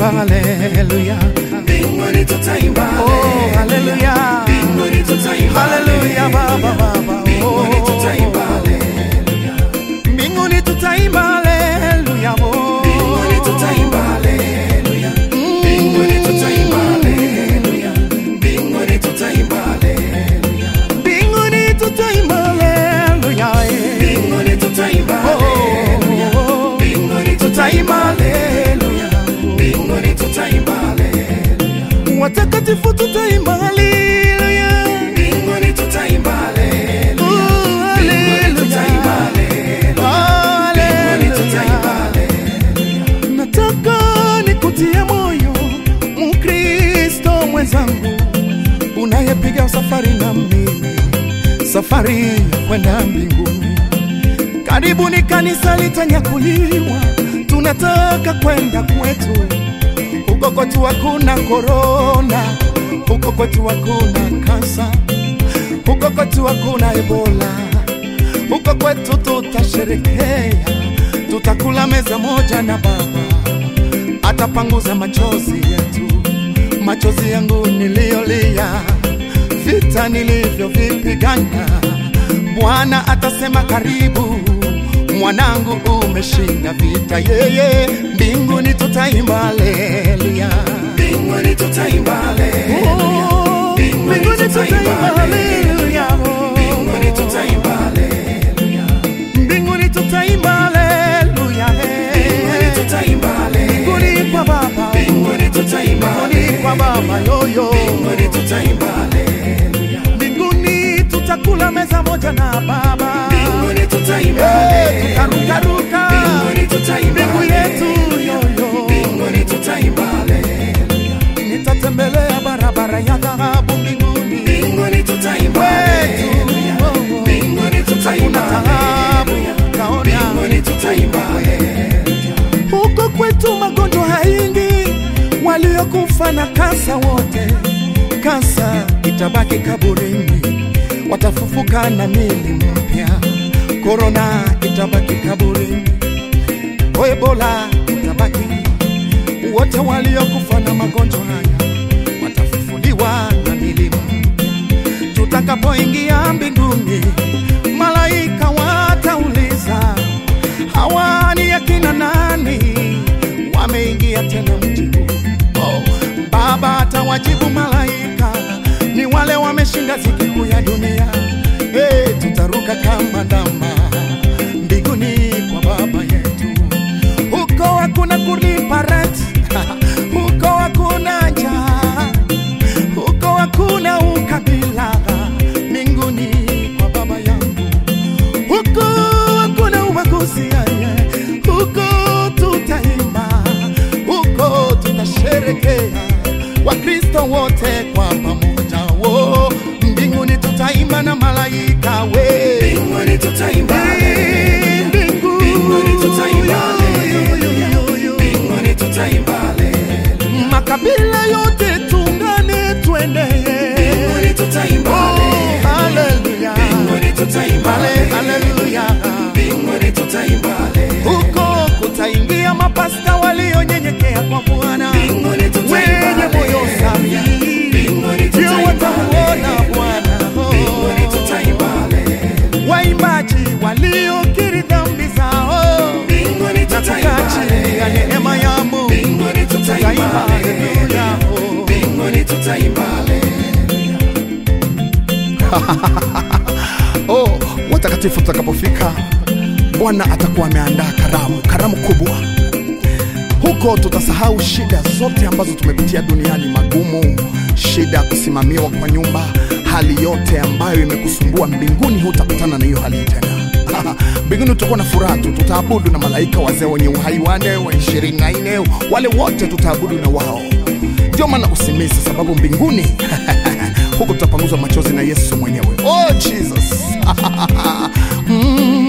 haleluya. mbinguni tutaimba Oh, haleluya. mbinguni tutaimba Haleluya, Baba, Baba. mbinguni Oh. tutaimba Mbinguni tutaimba haleluya. Oh. mbinguni tutaimba haleluya mbinguni tutaimba haleluya mbinguni tutaimba haleluya Mbinguni tutaimba haleluya. eh. mbinguni tutaimba haleluya Oh. mbinguni tutaimba haleluya mbinguni tutaimba haleluya Watakatifu tutaimba haleluya. mbinguni tutaimba haleluya Oh, mbinguni tutaimba haleluya. haleluya mbinguni tutaimba Haleluya. haleluya Nataka nikutie moyo Mkristo mwenzangu unayepiga safari na mimi, safari ya kwenda mbinguni. Karibuni kanisa litanyakuliwa, tunataka kwenda kwetu. Huko kwetu hakuna korona, huko kwetu hakuna kansa, huko kwetu hakuna ebola, huko kwetu tutasherekea, tutakula meza moja na Baba atapanguza machozi yetu, machozi yangu niliyolia, vita nilivyovipigana. Bwana atasema karibu, mwanangu, umeshinda vita. Yeye mbinguni tutaimba haleluya, mbinguni tutaimba haleluya Oh, mbinguni tutaimba haleluya, Oh, mbinguni tutaimba haleluya mbinguni tutaimba haleluya, mbinguni eh. tutaimba haleluya mbinguni kwa Baba, mbinguni tutaimba mbinguni kwa Baba yoyo mbinguni tutaimba haleluya mbinguni tutakula meza moja na Baba, mbinguni tutaimba Eh, haleluya tutarukaruka mbinguni tutaimba mbingu yetu yoyo, mbinguni tutaimba haleluya nitatembelea barabara ya dhahabu mbinguni mbinguni tutaimba wetu, haleluya oh, oh. mbinguni tutaimba Hakuna taabu haleluya taona mbinguni tutaimba haleluya huko kwetu magonjwa haingi, waliokufa na kansa wote, kansa itabaki kaburini, watafufuka na mili mpya. Korona itabaki kaburini, ebola itabaki. Wote waliokufa na magonjwa haya watafufuliwa na mili mpya. Tutakapoingia mbinguni, malaika watauliza hawa ni akina nani wameingia tena mji huu? Oh, Baba atawajibu malaika, ni wale wameshinda ziki kuu ya dunia. Hey, tutaruka kama ndama mbinguni kwa Baba yetu. Huko hakuna kulipa rent, huko hakuna njaa, huko hakuna ukabila, mbinguni kwa Baba yangu huko hakuna ubaguzi yeye, huko tutaimba, huko tutasherekea, Wakristo wote kwa pamoja, wo mbinguni tutaimba na malaika we mbinguni tutaimba haleluya mbingu mbinguni tutaimba haleluya yo, yo, yo. mbinguni tutaimba haleluya makabila yote tungane twendeye mbinguni tutaimba Oh, haleluya haleluya mbinguni tutaimba Hale- haleluya haleluya mbinguni tutaimba haleluya huko kutaingia mapasta walionyenyekea kwa Bwana mbinguni tutaimba wenye moyo safi, mbinguni ndio tutaimba watamuona Bwana. mbinguni tutaimba haleluya Waimbaji waliokiri dhambi zao mbinguni na tutaimba kukaa chini ya haleluya neema ya Mungu, mbinguni tutaimba tutaimba haleluya. haleluya mbinguni tutaimba haleluya Oh, watakatifu tutakapofika, Bwana atakuwa ameandaa karamu, karamu kubwa. Huko tutasahau shida zote ambazo tumepitia duniani, magumu, shida ya kusimamiwa kwa nyumba, hali yote ambayo imekusumbua. Mbinguni hutakutana na hiyo hali tena. Mbinguni tutakuwa na furaha tu, tutaabudu na malaika wazee wenye uhai wane wa ishirini na nne, wale wote tutaabudu na wao. Ndio maana usimisi, sababu mbinguni huko tutapanguzwa machozi na Yesu mwenyewe. Oh Jesus! mm.